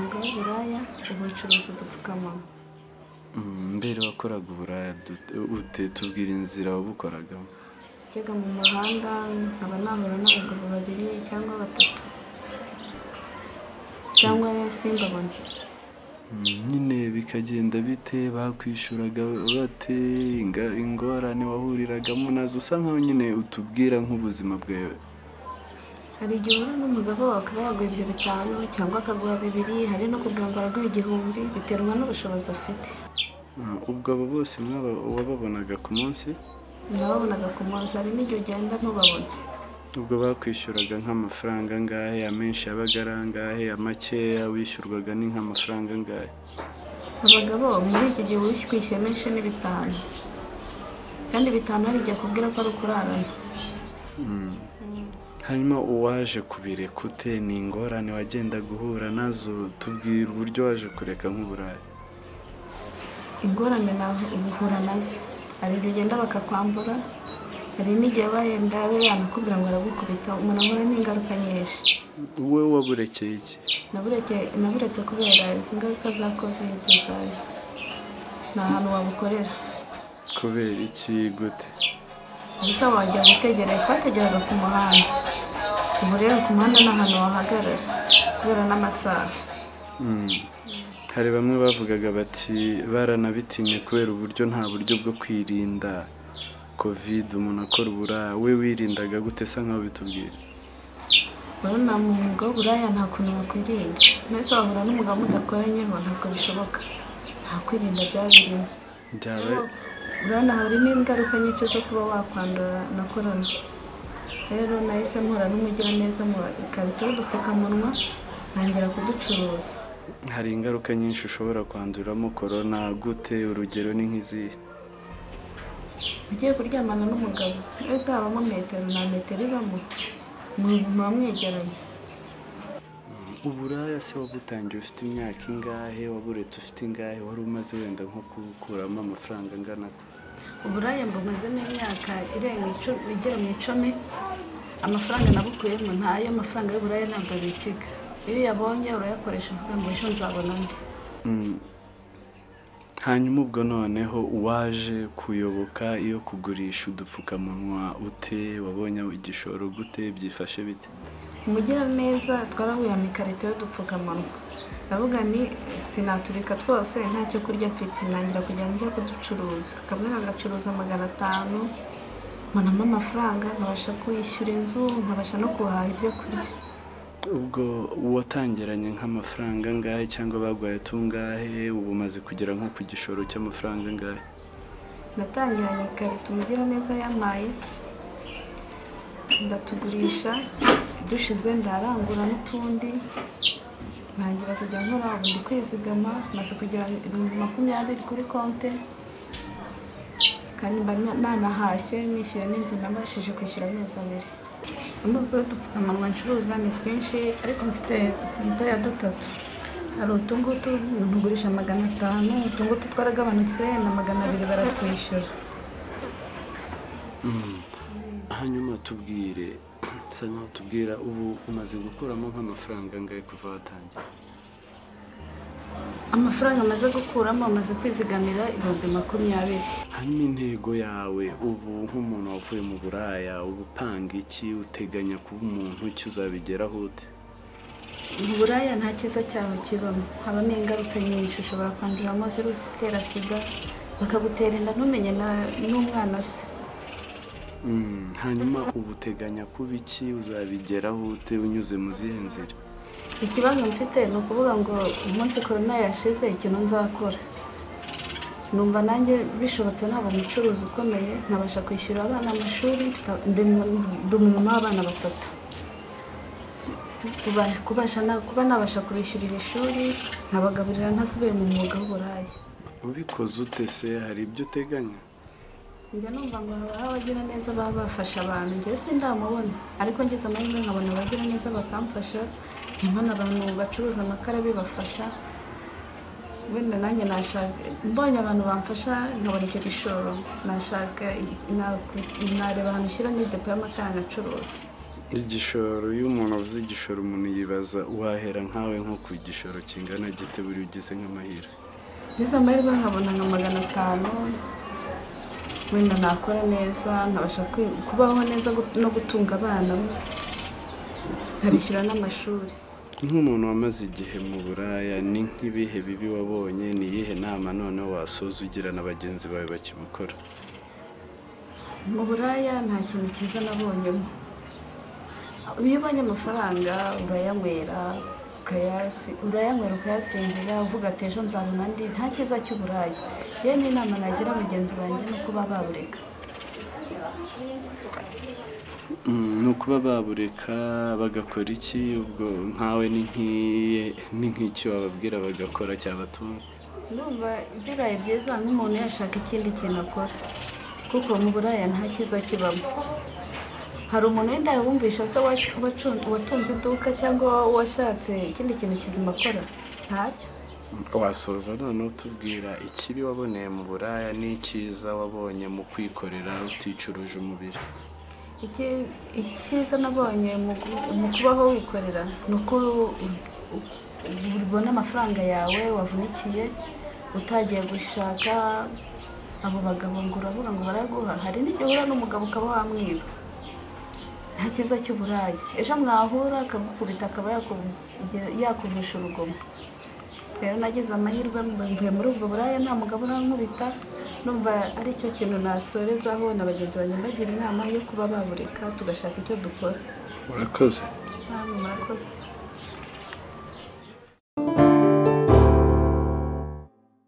uburaya ubu ucuruza udupfukamunwa mbere wakoraga uburaya ute tubwira inzira wabukoragamo njyaga mu muhanda nkaba nahura n'abagabo babiri cyangwa batatu cyangwa simbabone nyine bikagenda bite bakwishyuraga bate inga- ingorane wahuriragamo nazo usa nkaho nyine utubwira nk'ubuzima bwawe hari igihe uhura n'umugabo wawe akaba yaguha ibyo bitanu cyangwa akaguha bibiri hari no kugira ngo araguhe igihumbi biterwa n'ubushobozi afite Ah, ubwo abo bose mwaba wababonaga ku munsi nababonaga ku munsi hari n'igihe ugenda ntubabone ubwo bakwishyuraga nk'amafaranga angahe amenshi yabaga ari angahe amakeya wishyurwaga ni nk'amafaranga angahe abagabo muri iki gihe uba ukwishyuye menshi ni bitanu kandi bitanu hari igihe akubwira ko ari ukurarana Mm. hanyuma uwaje kubireka ute ni ingorane wagenda guhura nazo tubwira uburyo waje kureka nk'uburayi ingorane naho uhura nazo hari igihe ugenda bakakwambura hari n'igihe wenda abe yanakubwira ngo aragukubita umuntu ahura n'ingaruka nyinshi wowe waburekeye iki Nabureke- naburetse kubera izi ngaruka za kovide zaje nta hantu wabukorera kubera iki gute gusa wajya gutegera twategeraga ku muhanda ubu rero ku muhanda ni ahantu wahagarara kubera n'amasaha Mm. hari bamwe bavugaga bati baranabitinye kubera uburyo nta buryo bwo kwirinda covid umuntu akora uburaya we wirindaga gute sa nkaho bitubwira urabona mu mwuga w'uburaya nta kuntu wakwirinda mwese wahura n'umugabo mudakoranyeho ntabwo bishoboka nta kwirinda byaba birimo byaba urabona harimo ingaruka nyinshi zo kuba wakwandura na korona rero nahise mpura n'umugiraneza mu ikarito y'udupfukamunwa ntangira kuducuruza hari ingaruka nyinshi ushobora kwanduramo korona gute urugero ni nk'izihe ugiye kuryamana n'umugabo wese habamo metero nta metero ibamo muba mwegeranye uburaya se wabutangiye ufite imyaka ingahe waburetse ufite ingahe wari umaze wenda nko kubukuramo amafaranga angana ko uburaya mbumazemo imyaka irenga icumi- igera mu icumi amafaranga nabukuyemo ntayo amafaranga y'uburaya ntabwo abikiga iyo uyabonye urayakoresha uvuga ngo ejo nzabona andi Mm. hanyuma ubwo noneho waje kuyoboka iyo kugurisha udupfukamunwa ute wabonye igishoro gute byifashe bite umugiraneza twarahuye mu ikarito y'udupfukamunwa ndavuga ni sinaturika twose nta cyo kurya mfite ntangira kujya njya kuducuruza kamwe kagacuruza magana atanu mbonamo amafaranga nkabasha kwishyura inzu nkabasha no guhaha ibyo kurya ubwo watangiranye nk'amafaranga angahe cyangwa baguhaye tungahe ubu umaze kugera nko ku gishoro cy'amafaranga angahe natangiranye ikarito umugiraneza yamaye ndatugurisha dushize ndarangura n'utundi ntangira kujya nkora ubundi kwizigama maze kugira ibihumbi makumyabiri kuri konte kandi mba na- nanahashye nishyuye n'inzu nabashije kwishyura amezi abiri nubwo udupfukamunwa ncuruza ni twinshi ariko mfite senta ya dutatu hari utungutu ntugurisha magana atanu utungutu twaragabanutse na magana abiri barakwishyura hanyuma tubwire bisa nkaho tubwira ubu umaze gukuramo nk'amafaranga angahe kuva watangira amafaranga amaze gukuramo amaze kwizigamira ibihumbi makumyabiri hanyuma intego yawe ubu nk'umuntu wavuye mu buraya uba upanga iki uteganya kuba umuntu iki uzabigeraho ute mu buraya nta cyiza cyaho kibamo habamo ingaruka nyinshi ushobora kwanduramo virusi itera sida bakagutera inda ntumenye na- n'umwana se Mm, hanyuma ubu uteganya kuba iki uzabigeraho ute unyuze mu zihe nzira ikibazo mfite ni ukuvuga ngo umunsi korona yashize ikintu nzakora numva nanjye bishobotse naba umucuruzi ukomeye nkabasha kwishyura abana amashuri mfite- ndi mu- ndi umumama w'abana batatu Kuba- kubasha na- kuba nabasha kubishyurira ishuri nkabagaburira ntasubiye mu mwuga w'uburaya ubikoze ute se hari ibyo uteganya njya numva ngo habaho abagira neza baba bafasha abantu njye se ndamubona ariko ngeze amahirwe nkabona abagira neza bakamfasha njya mbona abantu bacuruza amakara bibafasha wenda nanjye nashaka mbonye abantu bamfasha nkabona icyo gishoro nashaka na- nareba ahantu ushyira n'idepo y'amakara nkacuruza igishoro iyo umuntu avuze igishoro umuntu yibaza wahera nkawe nko ku gishoro kingana gite buri ugize nk'amahira ngize amahirwe nkabona nka magana atanu wenda nakora neza nkabasha kwi- kubaho neza gut- no gutunga abana nkabishyura n'amashuri nk'umuntu wamaze igihe mu buraya ni nk'ibihe bibi wabonye ni iyihe nama noneho wasoza ugira na bagenzi bawe bakibukora mu buraya nta kintu cyiza nabonyemo iyo ubonye amafaranga urayanywera ukayasi urayanywera ukayasingira uvuga ati ejo nzabona andi nta cyiza cy'uburaya yewe n'inama nagira bagenzi banjye ni kuba babureka Mm, ni ukuba babureka bagakora iki ubwo nkawe ni nk'iye ni nk'icyo wababwira bagakora cyabatunga ndumva bibaye byiza nk'umuntu yashaka ikindi kintu akora kuko mu buraya nta cyiza kibamo hari umuntu wenda wumvisha se wa- wacu- watunze iduka cyangwa washatse ikindi kintu kizima akora ntacyo wasoza noneho utubwira ikibi waboneye mu buraya n'icyiza wabonye mu kwikorera uticuruje umubiri Iki- icyiza nabonye mu ku- mu kubaho wikorera ni uko u- u- ubona amafaranga yawe wavunikiye utagiye gushaka abo bagabo ngo urabura ngo baraguha hari n'igihe uhura n'umugabo ukaba wamwiba nta cyiza cy'uburaya ejo mwahura akagukubita akaba yakugira- yakuvusha urugomo rero nagize amahirwe mb- mvuye muri ubwo buraya nta mugabo urankubita numva ari cyo kintu nasorezaho na bagenzi banjye mbagira inama yo kuba babureka tugashaka icyo dukora urakoze namwe murakoze